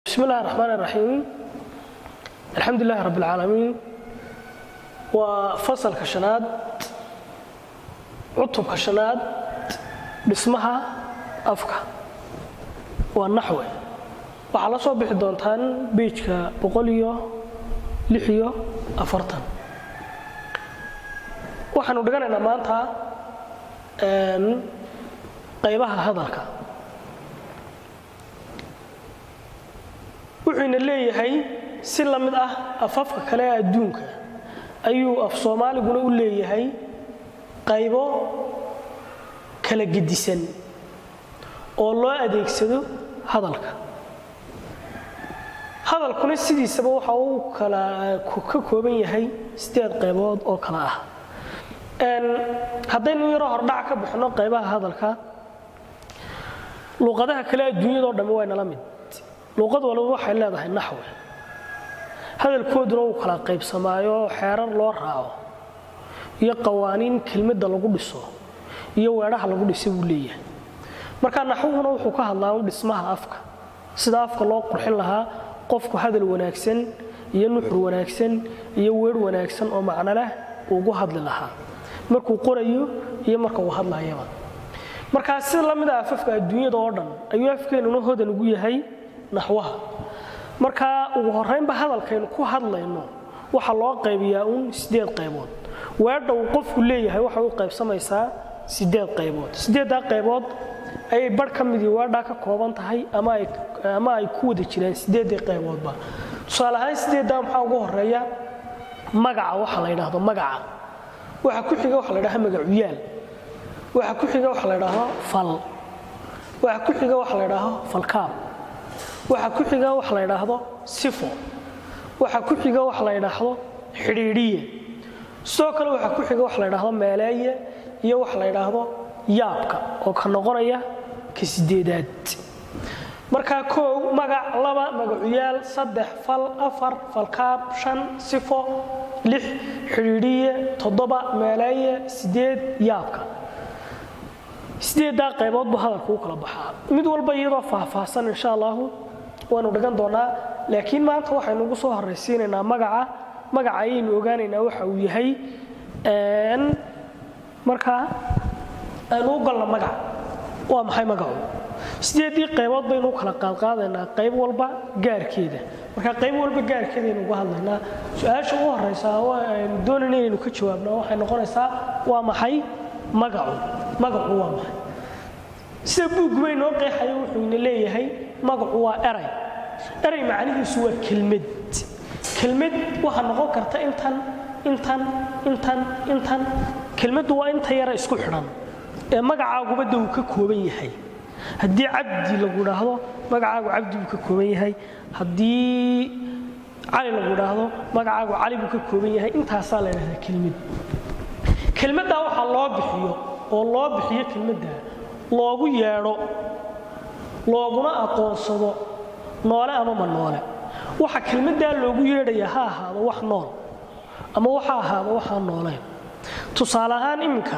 bismi illahi raxmaan iraxiim alxamdu lilahi rabb alcaalamiin waa fasalka shanaad cutubka shanaad dhismaha afka waa naxwe waxaa la soo bixi doontaan beijka boqol iyo lix iyo afartan waxaanu dhiganaynaa maanta qaybaha hadalka wuxuuna leeyahay si la mid ah afafka kale ee adduunka ayuu af soomaaliguna u leeyahay qaybo kala gedisan oo loo adeegsado hadalka hadalkuna sidiisaba waxa uu kala ka kooban yahay sideed qaybood oo kale ah haddaynu yaro hordhac ka bixino qaybaha hadalka luuqadaha kale adduunyadao dhammi waa nala mid luuqad waliba waxay leedahay naxwe hadalkooduna wuu kala qaybsamaayo xeerar loo raaco iyo qawaaniin kelmadda lagu dhiso iyo weedhaha lagu dhisa buu leeyahay marka naxwuhuna wuxuu ka hadlaa un dhismaha afka sida afka loo qurxin lahaa qofku hadal wanaagsan iyo nuxur wanaagsan iyo weer wanaagsan oo macno leh uugu hadli lahaa markuu qorayo iyo marka uu hadlayaba markaa sida la mid a afafka adduunyada oo dhan ayuu afkeennuna hodan ugu yahay naxwaha markaa ugu horaynba hadalkaynu ku hadlayno waxaa loo qaybiyaa uun sideed qaybood weedha uu qofku leeyahay waxay u qaybsamaysaa sideed qaybood sideeddaa qaybood ayay barh ka midii weedhaa ka kooban tahay ama ay ku wada jiraan sideeddii qayboodba tusaale ahaan sideeddaa maxaa ugu horeeya magaca waxa la ydhaahdo magaca waxa ku xiga waxa la ydhahdo magacuyaal waxa ku xiga waxa la ydhaahdo fal waxa ku xiga waxa la ydhaahdo falkaab waxa ku xiga waxa la ydhaahdo sifo waxa ku xiga waxa la ydhaahdo xidhiidhiye sidoo kale waxa ku xiga waxa la ydhaahdo meeleeye iyo waxa la ydhaahdo yaabka oo ka noqonaya ka sideedaad markaa koow magac laba magacuyaal saddex fal afar falkaab shan sifo lix xidhiidhiye toddoba meeleeye sideed yaabka sideeddaa qaybood buu hadalku u kala baxaa mid walba iyadoo faahfaahsan insha allahu waanu dhigan doonaa laakiin maanta waxaynu ugu soo horraysiinaynaa magaca magaca ayaynu ogaanaynaa waxa uu yahay markaa aynu u galno magac waa maxay magacu sideeddii qaybood baynu u kala qaadqaadaynaa qayb walba gaarkeeda marka qayb walba gaarkeedaynu uga hadlaynaa su-aasha ugu horraysaa aynu doonayna inaynu ka jawaabna waxay noqonaysaa waa maxay magacu magacu waa maxay sida buugubay noo qeexaya wuxuu ina leeyahay magacu waa eray eray macnihiisu waa kelmad kelmad waxaa noqon karta intan intan intan intan kelmaddu waa inta yara isku xidhan ee magacaagubadda uu ka kooban yahay haddii cabdi lagu dhaahdo magacaagu cabdi buu ka kooban yahay haddii cali lagu dhaahdo magacaagu cali buu ka kooban yahay intaasaa la dhahdaa kelmad kelmaddaa waxaa loo bixiyo oo loo bixiyo kelmaddaa loogu yeedho looguna aqoonsado noole ama ma noole waxa kelmaddaa loogu yeedhaya ha ahaado wax nool ama waxa ahaado waxaan nooleen tusaale ahaan iminka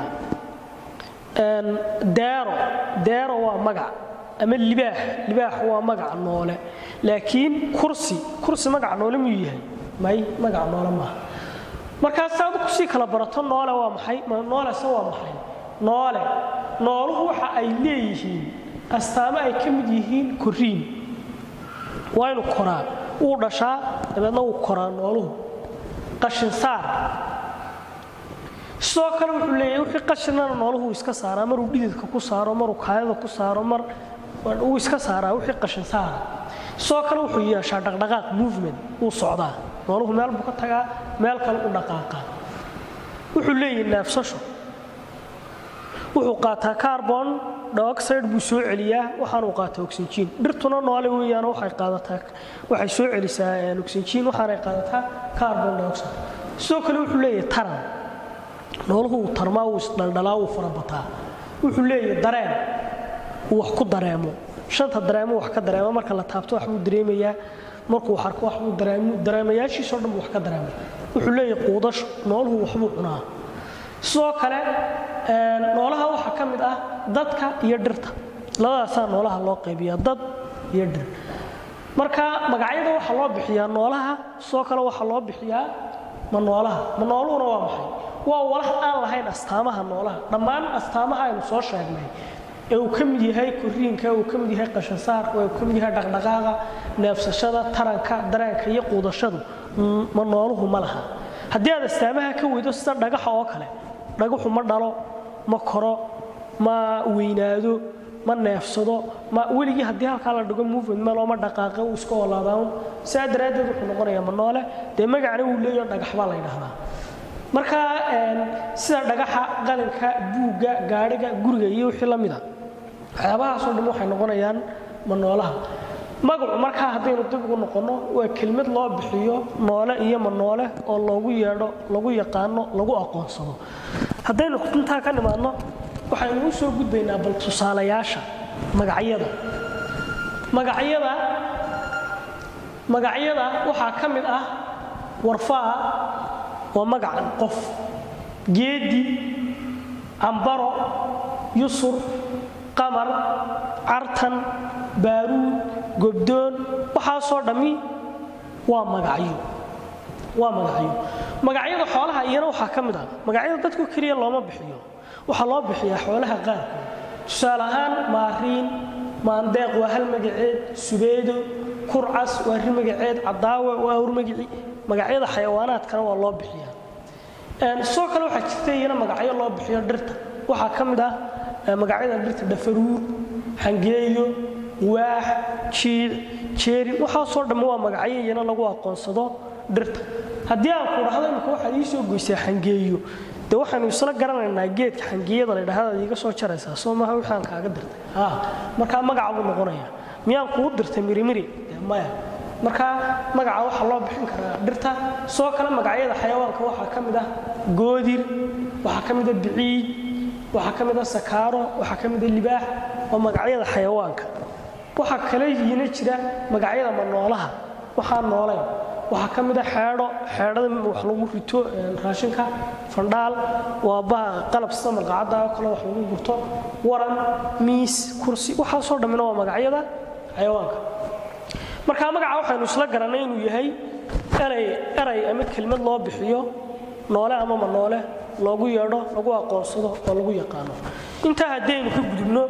deero deero waa magac ama libaax libaax waa magac noole laakiin kursi kursi magac noole miyuu yahay may magac noole maaha markaas saad kusii kala barato noole waa maxay noolese waa maxay noole nooluhu waxa ay leeyihiin astaamo ay ka mid yihiin koriin waa inu koraa wuu dhashaa dabeedna wuu koraa nooluhu qashinsaar sidoo kale wuxuu leeyahay wixii qashinana nooluhu iska saaraa maruu dhididka ku saaro maruu kaayada ku saaro mar uu iska saaraa wixii qashin saara sidoo kale wuxuu yeeshaa dhaqdhaqaaq movement wuu socdaa nooluhu meel buu ka tagaa meel kale u dhaqaaqaa wuxuu leeyahay neefsasho wuxuu qaataa carbon dioxide buu soo celiyaa waxaanuu qaataa oxygen dhirtuna noole weeyaan waxay qaadataa waxay soo celisaa oxygen waxaanay qaadataa carbon dioxide sidoo kale wuxuu leeyahay taran nooluhu uu tarmaa uu isdhaldhalaa uu farabataa wuxuu leeyahay dareen uu wax ku dareemo shanta dareemo wax ka dareemo marka la taabto wax buu dareemayaa markuu arko wax buu dareemo dareemayaashiisoo dhan buu wax ka dareema wuxuu leeyahay quudasho nooluhu waxbuu cunaa sidoo kale noolaha waxaa ka mid ah dadka iyo dhirta labadaasaa noolaha loo qaybiyaa dad iyo dhir marka magacyada waxaa loo bixiyaa noolaha sidoo kale waxaa loo bixiyaa ma noolaha ma nooluhuna waa maxay waa walax aan lahayn astaamaha noolaha dhammaan astaamaha aynu soo sheegnay ee uu ka mid yahay koriinka uu ka mid yahay qashasaarka uu ka mid yahay dhaqdhaqaaqa neefsashada taranka dareenka iyo quudashadu ma nooluhu ma laha haddii aad astaamaha ka weydo sida dhagaxa oo kale dhagaxu ma dhalo ma koro ma weynaado ma neefsado ma weligii haddii halkaa la dhigo movement melo ma dhaqaaqa uu iska olaadaan sidaa daraaddeed wuxuu noqonayaa ma noole dee magacna uu leeyaho dhagax baa la ydhahdaa marka sida dhagaxa qalinka buugga gaadhiga guriga iyo wixii la mida waxyaabahaasoo dhan waxay noqonayaan ma noolaha magacu markaa haddaynu dib ugu noqonno waa kelmad loo bixiyo noole iyo ma noole oo loogu yeedho lagu yaqaano lagu aqoonsado haddaynu intaa ka nimaadno waxaynu u soo gudbaynaa bal tusaalayaasha magacyada magacyada magacyada waxaa ka mid ah warfaa waa magaca qof geedi cambaro yusur qamar cartan baaruud gobdoon waxaasoo dhammi waa magacyo waa magacyo magacyada xoolaha iyana waxaa ka mid ah magacyada dadku keliya looma bixiyo waxaa loo bixiyaa xoolaha qaarkood tusaale ahaan maariin maandeeq waa hal magaceed subeedo kurcas waa ri magaceed cadaawe waa hur magici magacyada xayawaanaadkana waa loo bixiyaa sidoo kale waxaa jirta iyana magacyo loo bixiyo dhirta waxaa ka mid ah magacyada dhirta dhafaruur xangeeyo waax jiic jeeri waxaasoo dhamma waa magacyo iyana lagu aqoonsado dhirta haddii aan ku dhahdo imika waxaad ii soo goysaa xangeeyo de waxaynu isla garanaynaa geedka xangiyada la dhahdaad iiga soo jaraysaa soo maaha wixaan kaaga dirtay ha markaa magaca buu noqonaya miyaan kuu dirtay mirimiri de maya markaa magaca waxaa loo bixin karaa dhirta soo kale magacyada xayawaanka waxaa ka mid ah goodir waxaa ka mid a biciid waxaa ka mid a sakaaro waxaa ka mid a libaax waa magacyada xayawaanka waxaa kale yiina jira magacyada manoolaha waxaa noolayn waxaa ka mid a xeedho xeedhada wax lagu rito raashinka fandhaal waa baha qalab sida malqacadda oo kale wax lagu gurto waran miis kursi waxaasoo dhammina waa magacyada xayawaanka marka magaca waxaynu isla garannay inuu yahay eray eray ama kelmad loo bixiyo noole ama ma noole loogu yeedho lagu aqoonsado oo lagu yaqaano intaa haddii aynu ka gudubno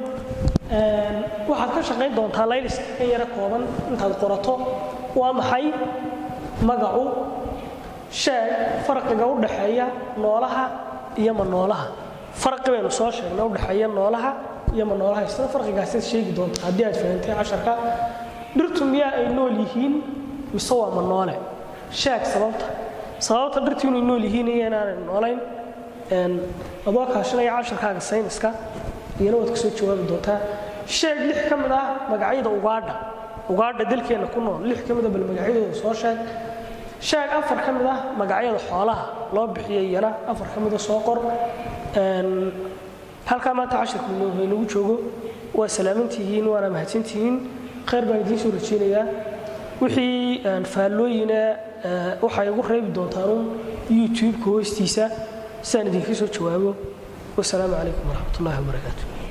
waxaad ka shaqayn doontaa laylis kan yaro kooban intaad qorato waa maxay magacu sheeg farqiga u dhaxeeya noolaha iyo ma noolaha farqi baynu soo sheegnay udhexeeya noolaha iyo ma noolaha isla farqigaasaad sheegi doontaa haddii aad fahantay casharka dhirtu miyaa ay nool yihiin mise waa ma noole sheeg sababta sababta dhirtu inay nool yihiin iyo inaanay noolayn adoo kaashanaya casharkaaga sayniska iyana waad ka soo jawaabi doontaa sheeg lix ka mid ah magacyada ugaadha ugaadha dalkeenna ku nool lix ka mid a bal magacyadooda soo sheeg sheeg afar ka mid ah magacyada xoolaha loo bixiyay iyana afar ka mida soo qor halkaa maanta cashirka haynagu joogo waa salaamantihiin waana mahadsantihiin khayr baan idiin soo rajeynayaa wixii faallooyina waxay igu reebi doontaanun youtube-ka hoostiisa sidaan idinka soo jawaabo wasalaamu calaykum waraxmat ullahi wabarakaatu